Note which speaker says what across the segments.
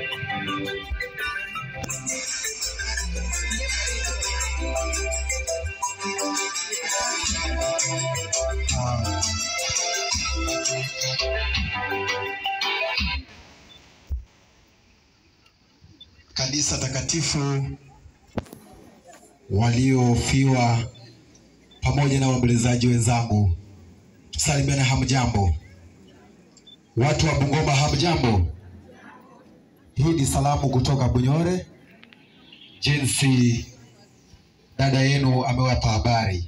Speaker 1: Ah, kanisa takatifu waliofiwa pamoja na waombolezaji wenzangu, tusalimiane. Hamjambo watu wa Bungoma, hamjambo. Hii ni salamu kutoka Bunyore, jinsi dada yenu amewapa habari.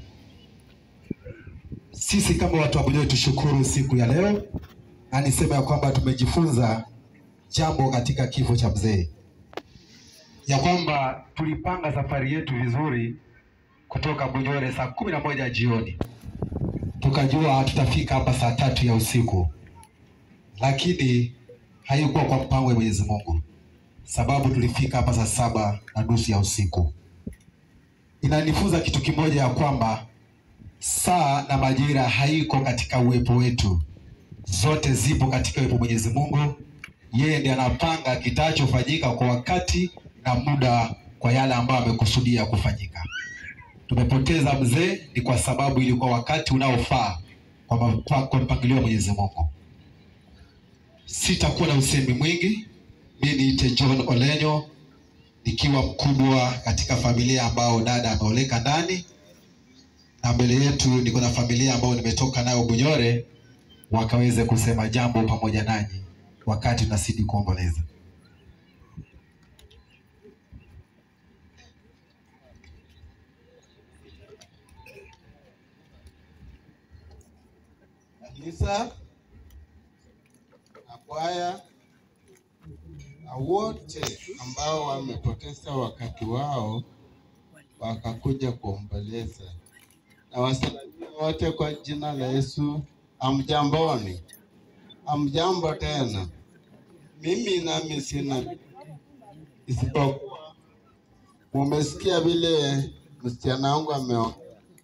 Speaker 1: Sisi kama watu wa Bunyore tushukuru siku ya leo, na niseme ya kwamba tumejifunza jambo katika kifo cha mzee ya kwamba tulipanga safari yetu vizuri kutoka Bunyore saa kumi na moja jioni, tukajua tutafika hapa saa tatu ya usiku, lakini haikuwa kwa mpango wa Mwenyezi Mungu, sababu tulifika hapa saa saba na nusu ya usiku. Inanifunza kitu kimoja ya kwamba saa na majira haiko katika uwepo wetu, zote zipo katika uwepo Mwenyezi Mungu. Yeye ndiye anapanga kitachofanyika kwa wakati na muda kwa yale ambayo amekusudia kufanyika. Tumepoteza mzee ni kwa sababu ilikuwa wakati unaofaa kwa ma- kwa mpangilio wa Mwenyezi Mungu. Sitakuwa na usemi mwingi. Mimi niite John Olenyo nikiwa mkubwa katika familia ambao dada ameoleka ndani, na mbele yetu niko na familia ambayo nimetoka nayo Bunyore, wakaweze kusema jambo pamoja nanyi wakati tunazidi kuomboleza.
Speaker 2: kanisa na kwaya na wote ambao wamepoteza wakati wao wakakuja kuomboleza, na wasalimia wote kwa jina la Yesu. Amjamboni, amjambo tena. Mimi nami sina isipokuwa, mumesikia vile msichana wangu ameongea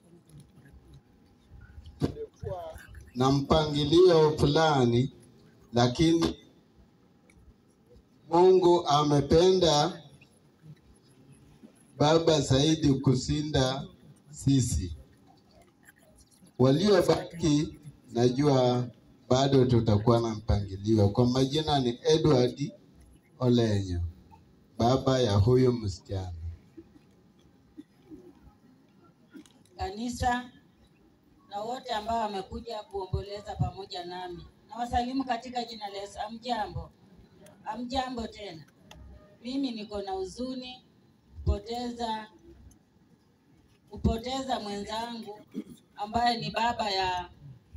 Speaker 2: na mpangilio fulani, lakini Mungu amependa baba zaidi kusinda sisi waliobaki. Najua bado tutakuwa na mpangilio. Kwa majina ni Edward Olenyo, baba ya huyu msichana.
Speaker 3: kanisa na wote ambao wamekuja kuomboleza pamoja nami. Nawasalimu katika jina la Yesu. Amjambo, amjambo tena. Mimi niko na huzuni kupoteza kupoteza mwenzangu ambaye ni baba ya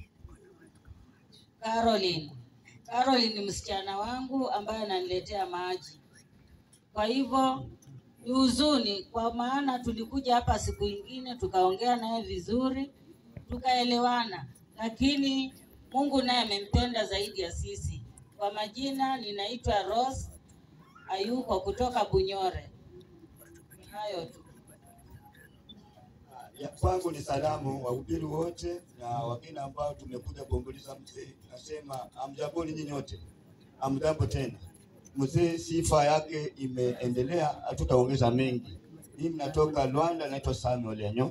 Speaker 3: Caroline. Caroline ni msichana wangu ambaye ananiletea maji. Kwa hivyo ni huzuni, kwa maana tulikuja hapa siku ingine tukaongea naye vizuri, tukaelewana, lakini Mungu naye amempenda zaidi ya sisi. Kwa majina ninaitwa Rose Ayuko kutoka Bunyore. Ni hayo tu.
Speaker 4: Ya kwangu ni salamu wahubiri wote na wageni ambao tumekuja kuomboleza mzee. Nasema amjamboni nyinyi wote, amjambo tena. Mzee sifa yake imeendelea, hatutaongeza mengi. Mimi natoka Rwanda, naitwa Samuel Enyo.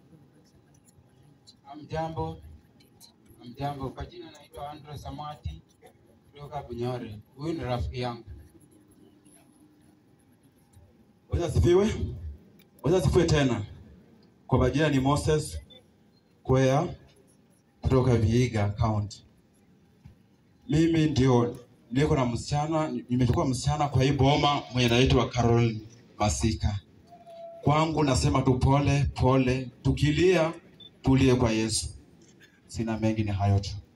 Speaker 5: Amjambo, amjambo. Kwa jina naitwa Andrew Samati kutoka Bunyore. Huyu ni rafiki yangu.
Speaker 6: Bwana asifiwe. Bwana asifiwe tena. Kwa majina ni Moses Kwea kutoka Vihiga County. Mimi ndio niko na msichana, nimechukua msichana kwa hii boma mwenye anaitwa Carol Masika. Kwangu nasema tu pole pole, tukilia tulie kwa Yesu. Sina mengi, ni hayo tu.